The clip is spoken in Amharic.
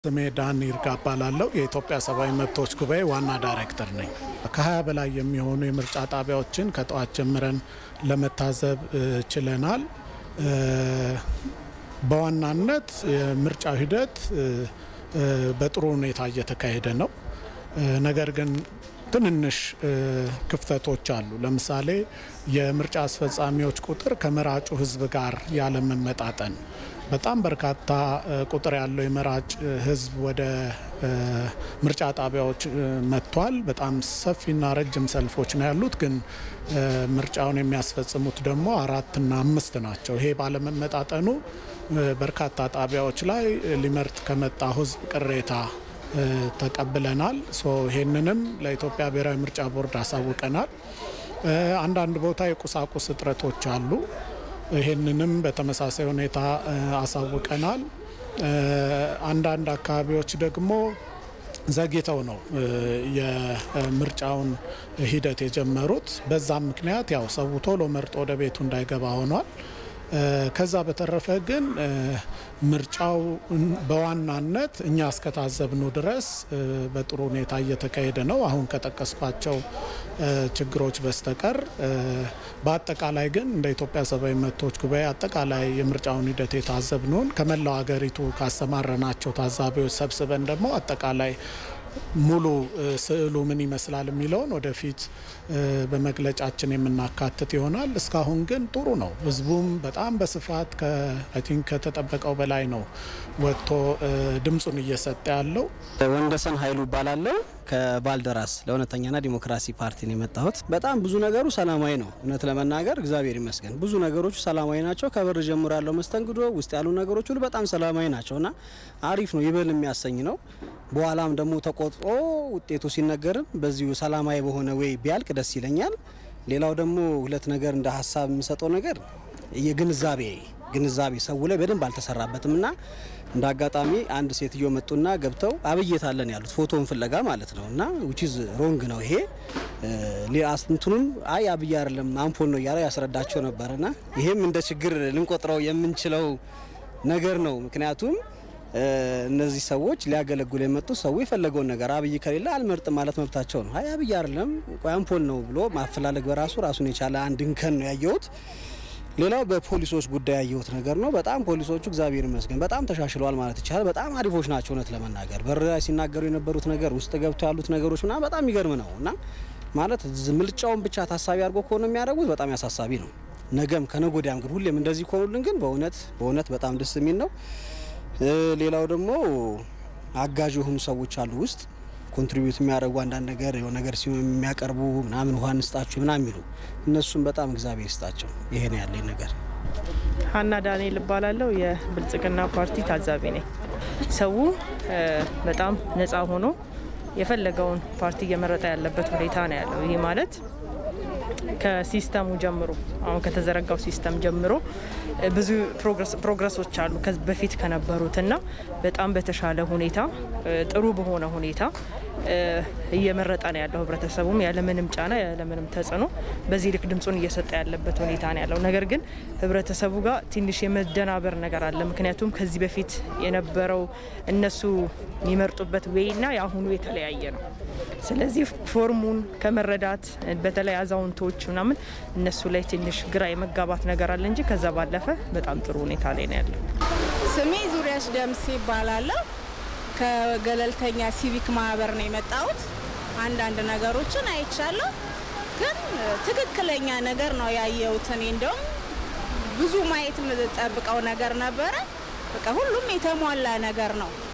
ስሜ ዳን ይርጋ እባላለሁ። የኢትዮጵያ ሰብአዊ መብቶች ጉባኤ ዋና ዳይሬክተር ነኝ። ከ20 በላይ የሚሆኑ የምርጫ ጣቢያዎችን ከጠዋት ጀምረን ለመታዘብ ችለናል። በዋናነት የምርጫው ሂደት በጥሩ ሁኔታ እየተካሄደ ነው። ነገር ግን ትንንሽ ክፍተቶች አሉ። ለምሳሌ የምርጫ አስፈጻሚዎች ቁጥር ከመራጩ ሕዝብ ጋር ያለመመጣጠን በጣም በርካታ ቁጥር ያለው የመራጭ ህዝብ ወደ ምርጫ ጣቢያዎች መጥቷል። በጣም ሰፊና ረጅም ሰልፎች ነው ያሉት። ግን ምርጫውን የሚያስፈጽሙት ደግሞ አራትና አምስት ናቸው። ይሄ ባለመመጣጠኑ በርካታ ጣቢያዎች ላይ ሊመርጥ ከመጣው ህዝብ ቅሬታ ተቀብለናል። ይሄንንም ለኢትዮጵያ ብሔራዊ ምርጫ ቦርድ አሳውቀናል። አንዳንድ ቦታ የቁሳቁስ እጥረቶች አሉ። ይህንንም በተመሳሳይ ሁኔታ አሳውቀናል። አንዳንድ አካባቢዎች ደግሞ ዘግይተው ነው የምርጫውን ሂደት የጀመሩት። በዛም ምክንያት ያው ሰው ቶሎ መርጦ ወደ ቤቱ እንዳይገባ ሆኗል። ከዛ በተረፈ ግን ምርጫው በዋናነት እኛ እስከታዘብኑ ድረስ በጥሩ ሁኔታ እየተካሄደ ነው። አሁን ከጠቀስኳቸው ችግሮች በስተቀር በአጠቃላይ ግን እንደ ኢትዮጵያ ሰብአዊ መብቶች ጉባኤ አጠቃላይ የምርጫውን ሂደት የታዘብነውን ከመላው ሀገሪቱ ካሰማረናቸው ታዛቢዎች ሰብስበን ደግሞ አጠቃላይ ሙሉ ስዕሉ ምን ይመስላል የሚለውን ወደፊት በመግለጫችን የምናካትት ይሆናል። እስካሁን ግን ጥሩ ነው። ህዝቡም በጣም በስፋት አይ ቲንክ ከተጠበቀው በላይ ነው ወጥቶ ድምፁን እየሰጠ ያለው። ወንደሰን ኃይሉ እባላለሁ ከባልደራስ ለእውነተኛና ዲሞክራሲ ፓርቲ ነው የመጣሁት። በጣም ብዙ ነገሩ ሰላማዊ ነው። እውነት ለመናገር እግዚአብሔር ይመስገን ብዙ ነገሮቹ ሰላማዊ ናቸው። ከበር ጀምሮ ያለው መስተንግዶ ውስጥ ያሉ ነገሮች ሁሉ በጣም ሰላማዊ ናቸው እና አሪፍ ነው፣ ይበል የሚያሰኝ ነው። በኋላም ደግሞ ተቆጥሮ ውጤቱ ሲነገርም በዚሁ ሰላማዊ በሆነ ወይ ቢያልቅ ደስ ይለኛል። ሌላው ደግሞ ሁለት ነገር እንደ ሀሳብ የምሰጠው ነገር የግንዛቤ ግንዛቤ ሰው ላይ በደንብ አልተሰራበትም እና እንደ አጋጣሚ አንድ ሴትዮ መጡና ገብተው አብየታለን ያሉት ፎቶን ፍለጋ ማለት ነው እና ዊችዝ ሮንግ ነው ይሄ እንትኑም አይ አብይ አይደለም አምፖል ነው እያለ ያስረዳቸው ነበርና ይሄም እንደ ችግር ልንቆጥረው የምንችለው ነገር ነው። ምክንያቱም እነዚህ ሰዎች ሊያገለግሉ የመጡ ሰው የፈለገውን ነገር አብይ ከሌለ አልመርጥም ማለት መብታቸው ነው። አይ አብይ አይደለም አምፖል ነው ብሎ ማፈላለግ በራሱ ራሱን የቻለ አንድ እንከን ነው ያየሁት። ሌላው በፖሊሶች ጉዳይ ያየሁት ነገር ነው። በጣም ፖሊሶቹ እግዚአብሔር ይመስገን በጣም ተሻሽለዋል ማለት ይቻላል። በጣም አሪፎች ናቸው። እውነት ለመናገር በር ላይ ሲናገሩ የነበሩት ነገር ውስጥ ገብተው ያሉት ነገሮች ምናምን በጣም የሚገርም ነው እና ማለት ምርጫውን ብቻ ታሳቢ አድርጎ ከሆነ የሚያደርጉት በጣም ያሳሳቢ ነው። ነገም ከነገ ወዲያም ግን ሁሌም እንደዚህ ከሆኑልን ግን በእውነት በእውነት በጣም ደስ የሚል ነው። ሌላው ደግሞ አጋዥ የሆኑ ሰዎች አሉ ውስጥ ኮንትሪቢዩት የሚያደርጉ አንዳንድ ነገር የሆነ ነገር ሲሆን የሚያቀርቡ ምናምን ውሃ እንስጣችሁ ምናምን የሚሉ እነሱም በጣም እግዚአብሔር ይስጣቸው። ይሄ ነው ያለኝ ነገር። ሀና ዳንኤል እባላለሁ። የብልጽግና ፓርቲ ታዛቢ ነኝ። ሰው በጣም ነፃ ሆኖ የፈለገውን ፓርቲ እየመረጠ ያለበት ሁኔታ ነው ያለው። ይህ ማለት ከሲስተሙ ጀምሮ አሁን ከተዘረጋው ሲስተም ጀምሮ ብዙ ፕሮግረሶች አሉ ከዚህ በፊት ከነበሩትና በጣም በተሻለ ሁኔታ ጥሩ በሆነ ሁኔታ እየመረጠ ነው ያለው። ህብረተሰቡም ያለምንም ጫና ያለምንም ተጽዕኖ በዚህ ልክ ድምፁን እየሰጠ ያለበት ሁኔታ ነው ያለው። ነገር ግን ህብረተሰቡ ጋር ትንሽ የመደናበር ነገር አለ። ምክንያቱም ከዚህ በፊት የነበረው እነሱ የሚመርጡበት ዌይና የአሁኑ የተለያየ ነው። ስለዚህ ፎርሙን ከመረዳት በተለይ አዛውንቶች ምናምን እነሱ ላይ ትንሽ ግራ የመጋባት ነገር አለ እንጂ ከዛ ባለፈ በጣም ጥሩ ሁኔታ ላይ ነው ያለው። ስሜ ዙሪያሽ ደምሴ ይባላለሁ። ከገለልተኛ ሲቪክ ማህበር ነው የመጣሁት። አንዳንድ ነገሮችን አይቻለሁ፣ ግን ትክክለኛ ነገር ነው ያየሁት። እኔ እንደውም ብዙ ማየት የምጠብቀው ነገር ነበረ። በቃ ሁሉም የተሟላ ነገር ነው